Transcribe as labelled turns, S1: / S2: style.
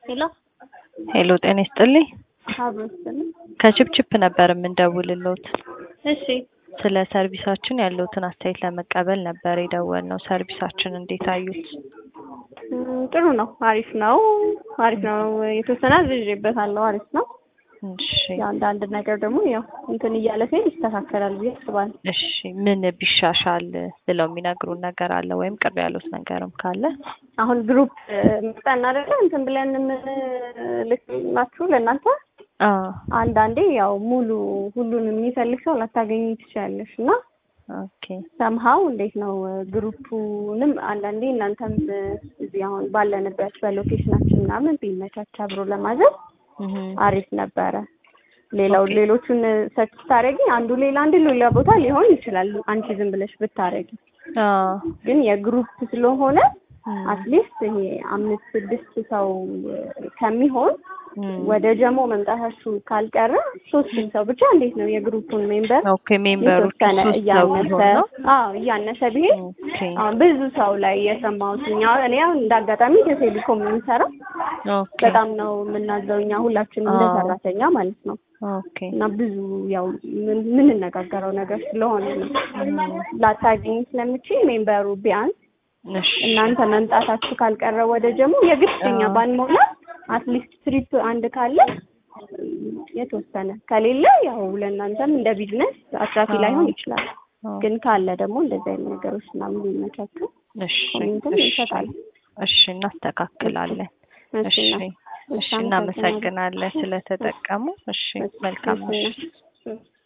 S1: ሄሎ
S2: ሄሎ ጤና ይስጥልኝ።
S1: አብሮ ይስጥልኝ።
S2: ከችፕችፕ ነበር የምንደውልሎት።
S1: እሺ
S2: ስለ ሰርቪሳችን ያለውትን አስተያየት ለመቀበል ነበር የደወልነው። ሰርቪሳችን እንዴት አዩት?
S1: እም፣ ጥሩ ነው። አሪፍ ነው። አሪፍ ነው። የተወሰነ አዝዤበታለሁ። አሪፍ ነው።
S2: እሺ
S1: ያው አንዳንድ ነገር ደግሞ ያው እንትን እያለ ሲሄድ ይስተካከላል ብዬ አስባለሁ።
S2: እሺ ምን ቢሻሻል ብለው የሚነግሩን ነገር አለ ወይም ቅር ያሉት ነገርም ካለ?
S1: አሁን ግሩፕ መጣን አይደለ እንትን ብለን የምንልክላችሁ ለእናንተ
S2: አዎ
S1: አንዳንዴ ያው ሙሉ ሁሉንም የሚፈልግ ሰው ላታገኙ ትችላለሽ እና
S2: ኦኬ
S1: ሰምሀው እንዴት ነው ግሩፑንም አንዳንዴ እናንተም እዚህ አሁን ባለንበት በሎኬሽናችን ምናምን ቢመቻች አብሮ ለማዘዝ
S2: እህ
S1: አሪፍ ነበረ። ሌላው
S2: ኦኬ።
S1: ሌሎቹን ሰርች ስታደርጊ አንዱ ሌላ አንዱ ሌላ ቦታ ሊሆን ይችላል። አንቺ ዝም ብለሽ ብታደርጊ
S2: አዎ
S1: ግን የግሩፕ ስለሆነ
S2: እም፣
S1: አትሊስት ይሄ አምስት ስድስት ሰው ከሚሆን
S2: እም።
S1: ወደ ጀሞ መምጣታችሁ ካልቀረ ሶስትም ሰው ብቻ እንዴት ነው የግሩፑን ሜምበር
S2: ኦኬ ሜምበሮቹ
S1: የተወሰነ
S2: ሶስት ሰው
S1: እያነሰ
S2: ቢሆን ነው።
S1: አዎ እያነሰ ቢሄድ
S2: ኦኬ
S1: አሁን ብዙ ሰው ላይ የሰማሁት እኛ እኔ አሁን እንደ አጋጣሚ ከቴሌኮም የምንሰራው
S2: ኦኬ
S1: በጣም ነው የምናዘው እኛ ሁላችንም እንደ
S2: አዎ።
S1: ሰራተኛ ማለት ነው
S2: ኦኬ
S1: እና ብዙ ያው ምን- የምንነጋገረው ነገር ስለሆነ ነው
S2: እም፣
S1: ላታገኝ ስለምችል ሜምበሩ ቢያንስ
S2: እሺ
S1: እናንተ መምጣታችሁ ካልቀረ ወደ ጀሞ የግድኛ
S2: አዎ።
S1: ባንሞላ አትሊስት ትሪፕ አንድ ካለ እም፣ የተወሰነ ከሌለ ያው ለእናንተም እንደ ቢዝነስ አትራፊ
S2: አዎ።
S1: ላይሆን ይችላል።
S2: አዎ።
S1: ግን ካለ ደግሞ እንደዚህ አይነት ነገሮች ምናምን ሊመቻቹ
S2: እሺ
S1: ኮሜንትም
S2: እሺ
S1: ይሰጣል።
S2: እሺ እናስተካክላለን። እሺ
S1: እሺ እና-
S2: እሺ
S1: እሺ፣
S2: እናመሰግናለን ስለተጠቀሙ። እሺ መልካም
S1: እሺ፣
S2: ምሽት።
S1: እሺ።